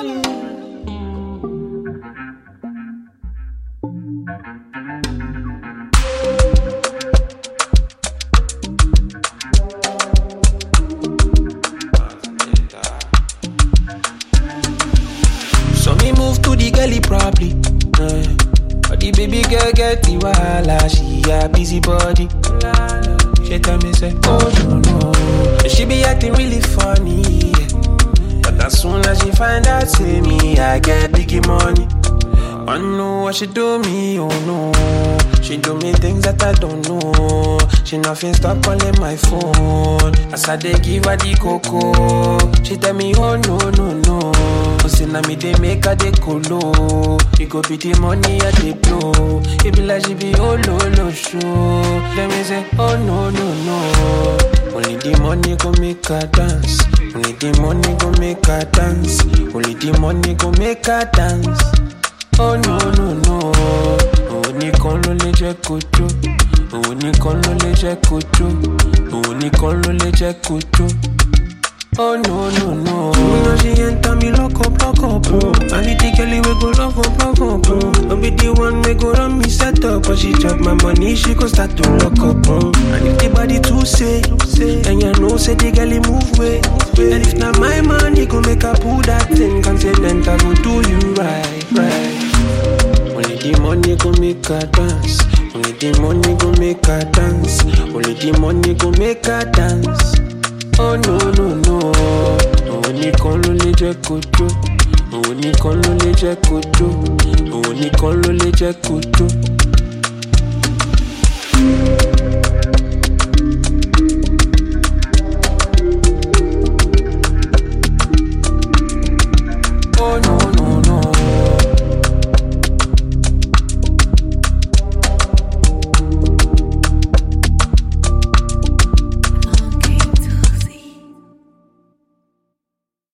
So me move to the gully probably. Uh, but the baby girl get the wahala, she a busy body. She tell me say, oh no no, she be acting really funny. Yeah. But as soon as she find out, say me, I get biggie money. I know what she do me, oh no. She do me things that I don't know. She nothing stop calling my phone. As I dey give her the cocoa, she tell me, oh no no no. Say na me dey make her dey colo. It go be the money I dey blow. It be like she be oh no no show. Let me say, oh no no no. Only the money go make her dance. Only the money go make her dance. Only the money go make her dance. Oh no no no, òun nìkan ló lè jẹ́ kó jó, òun nìkan ló lè jẹ́ kó jó, òun nìkan ló lè jẹ́ kó jó. Oh no no no, you know she enter me lock up lock up, oh. I be the girl we go love up love up, oh. I be the one we go run me set up, but she chop my money, she go start to lock up, oh. And if the body too say, then you know say the girl move way. And if not my money, go make her pull that thing, confident I go do you right, right. Only the money go make her dance. Only the money go make her dance. Only the money go make her dance. Oh no no no. Òun nìkan ló lè jẹ́ kó jó. Òun nìkan ló lè jẹ́ kó jó. Òun nìkan ló lè jẹ́ kó jó.